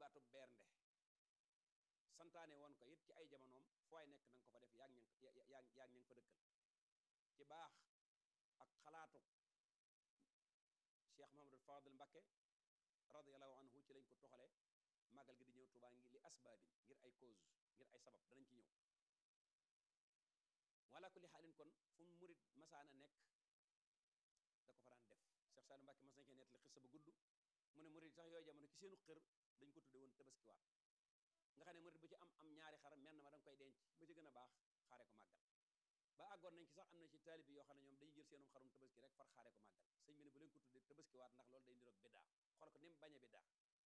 baatu bernde santaane woon ko it ci ay jamonoom fooy nekk na nga ko fa def yaag ña yaag yaag ña nga fa dëkkal ci baax ak xalaatu Cheikh Mahamadul Fadil Mbakke radiallahu anhu ci lañ ko toxale màggal gi di ñëw Tuubaa ngi li asbaabin ngir ay cause ngir ay sabab danañ ci ñëw wala kulli xaalin kon fu mu murit masaana nekk da ko fa daan def Cheikh Saliou Mbakke mas nañ koy nettali xissa bu gudd mu ne murit sax yooyu jamono ci seenu xër dañ ko tudde woon tabaskiwaat nga xam ne murit bu ci am am ñaari xar menn ma da nga koy denc ba ci gën a baax xaare ko màggal ba àggoon nañ ci sax am na ci taalibi yoo xam ne ñoom dañuy jël seenum xarum tabaski rek far xaare ko màggal sëñ bi ne bu leen ko tuddee tabaskiwaat ndax loolu day niroog biddaa xool ko ni mu bañ a biddaa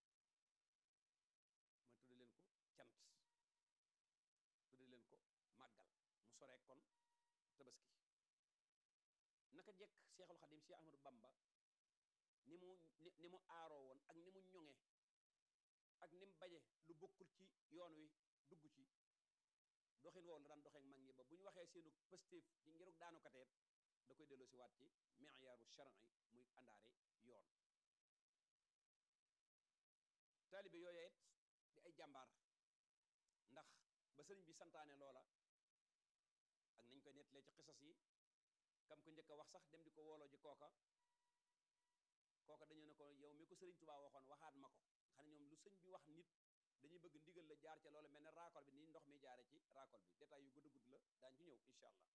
ma tudde leen ko cant tudde leen ko màggal mu soree kon tabaski naka jekk Seexul Xadim Cheikh Ahmadou Bamba ni mu ni mu aaroo woon ak ni mu ñoŋe ak ni mu baje lu bokkul ci yoon wi dugg ci doxin woowu la daan doxeek mag ñi ba bu ñu waxee seenu pëstéef ci ngiruk daanu kateet da koy delloo si waat ci miyaaru shar'i muy àndaare yoon taalibe yooyu it di ay jàmbaar ndax ba sëriñ bi santaane loola ak nañ koy nettalee ci xisas yi kam ko njëkk a wax sax dem di ko wooloo ji kooka kooka dañu ne ko yow mi ko sëriñ Tuubaa waxoon waxaat ma ko xam ne ñoom lu sëñ bi wax nit dañuy bëgg ndigal la jaar ca loolu mel ne raakol bi ni ndox mi jaare ci raakol bi détail yu gudd gudd la daañ ci ñëw incha allah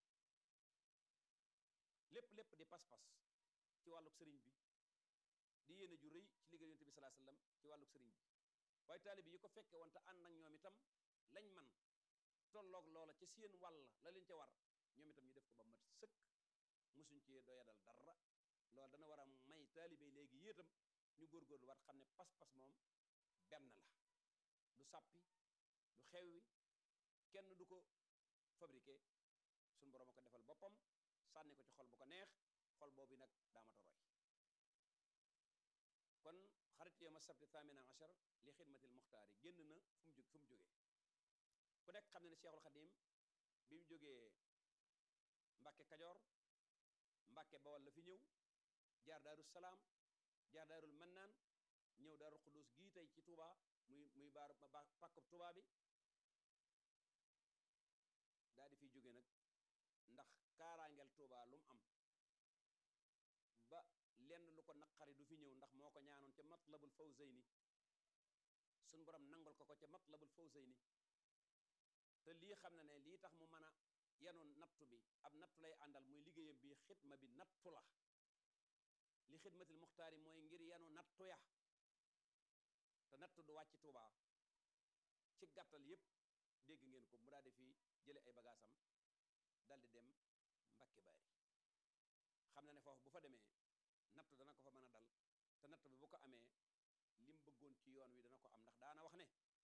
lépp lépp di pas-pas ci wàlluk sëriñ bi di yéene ju rëy ci liggéey yonent bi salaa sallam ci wàlluk sëriñ bi waaye taalibe yi ko fekke woon te ànd ak ñoom itam lañ man tolloog loola ca seen wàll la leen ca war ñoom itam ñu def ko ba mat sëkk mosuñ ci doyadal dara loolu dana war a may taalibe léegi yéetam ñu góorgóorlu war xam ne pas-pas moom benn la du sàppi du xewwi kenn du ko fabriqué suñ boroom a ko defal boppam sànni ko ci xol bu ko neex xol boobu nag daamata roy kon xarit yooma sabti thamina achar li xidmatil muxtaari génn na fu mu jóg fu mu jógee ku nekk xam ne ne Cheikhul Xadim bi mu jógee Mbàkke Kajoor Mbàkke Bawal la fi ñëw jaar Daaru Salaam jaar Daarul Mannaan ñëw Daarul Xudus gii tey ci Touba muy muy baar pàkkub Touba bi daal di fiy jóge nag ndax kaaraangeel Touba lu mu am ba lenn lu ko naqari du fi ñëw ndax moo ko ñaanoon ca matlabul fawzayni suñ borom nangul ko ko ca matlabul fawzayni te lii xam na ne lii tax mu mën a yenu nattu bi ab nattu lay àndal muy liggéeyam bi xidma bi nattu la li xidmatil muxtaari mooy ngir yenu nattu ya te nattu du wàcc Tuuba ci gàttal yépp dégg ngeen ko mu daal di fi jële ay bagaasam dal di dem Mbakke Baari xam na ne foofu bu fa demee nattu dana ko fa mën a dal te nattu bi bu ko amee lim bëggoon ci yoon wi dana ko am ndax daana wax ne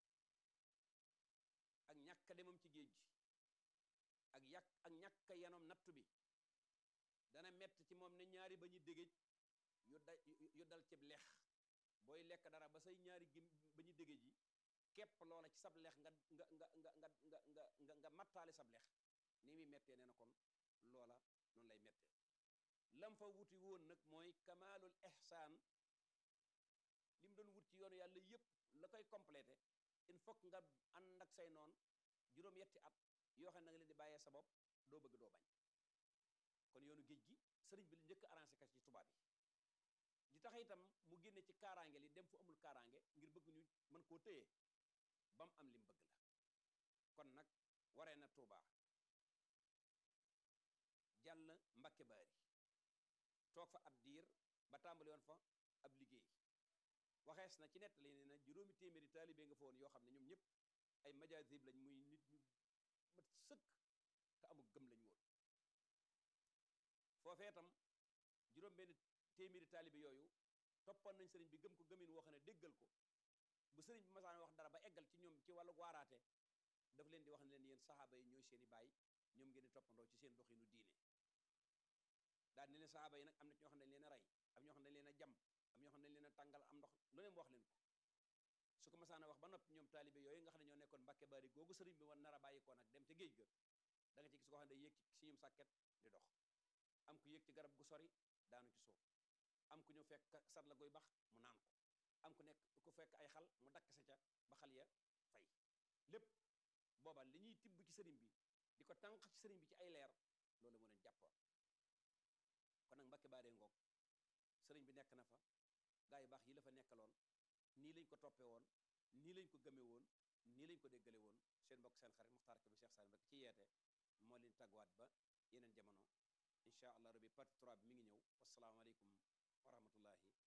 ak ñàkk demam ci géej gi ak yàq ak ñàkk yenoom nattu bi dana mett ci moom ne ñaari ba ñu dégéej yu da yu dal cib lex booy lekk dara ba say ñaari gim ba ñu dégéej yi képp loola ci sab lex nga nga nga nga nga nga nga nga nga mattaale sab lex ni muy mettee nee na kon loola noonu lay mettee lam fa wuti woon nag mooy kamaalul ihsaan li mu doon wut ci yoonu yàlla yépp la koy complété il faut nga ànd ak say noon juróom-yetti at yoo xam ne nga leen di bàyyee sa bopp doo bëgg doo bañ kon yoonu géej gi sëriñ bi la njëkk arrangé ka ci tubaab yi di tax itam mu génne ci kaaraange li dem fu amul kaaraange ngir bëgg ñu mën koo téye ba mu am lim bëgg la kon nag waree na Tuuba jàll Mbakke Baari toog fa ab diir ba tàmbali woon fa ab liggéey waxees na ci nett li ne na juróomi téeméeri taalibe nga fa woon yoo xam ne ñoom ñëpp ay majaasib lañ muy nit ñu mat sëkk te amul gëm lañ woon foofee tam juróom benn téeméeri taalibe yooyu toppoon nañ sëriñ bi gëm ko gëmin woo xam ne déggal ko bu sëriñ bi masaan wax dara ba eggal ci ñoom ci wàllu waaraate daf leen di wax ne leen yéen saxaaba yi ñooy seeni baay ñoom ngeen di toppandoo ci seen doxinu diine daal ne leen saxaaba yi nag am na ci ñoo xam ne dañ leen a rey am ñoo xam ne dañ leen a jam am ñoo xam ne dañ leen a tàngal am ndox lu leen wax leen ko su ko masaan a wax ba noppi ñoom taalibe yooyu nga xam ne ñoo nekkoon Mbàkke Bari googu sëriñ bi war nar a bàyyi ko nag dem ca géej ga da nga ci gis koo xam ne day yéeg ci siñum sàkket di dox am ku yéeg ci garab gu sori daanu ci suuf am ku ñëw fekk sat la goy bax mu naan ko am ku nekk ku fekk ay xal mu dakk sa ca lépp booba li ñuy tibb ci sëriñ bi di ko tànq ci sëriñ bi ci ay leer loolu moo leen jàppoon kon nag Mbàkke Baaree ngoog sëriñ bi nekk na fa gaa yu baax yi la fa nekkaloon nii lañ ko toppee woon nii lañ ko gëmee woon nii lañ ko déggale woon seen mbokk seen xarit Muxtaar Kebe Cheikh Salim Mbacke ci yeete moo leen tàgguwaat ba yeneen jamono incha allah rabbi partie 3 bi mi ngi ñëw wasalaamaaleykum wa rahmatullahi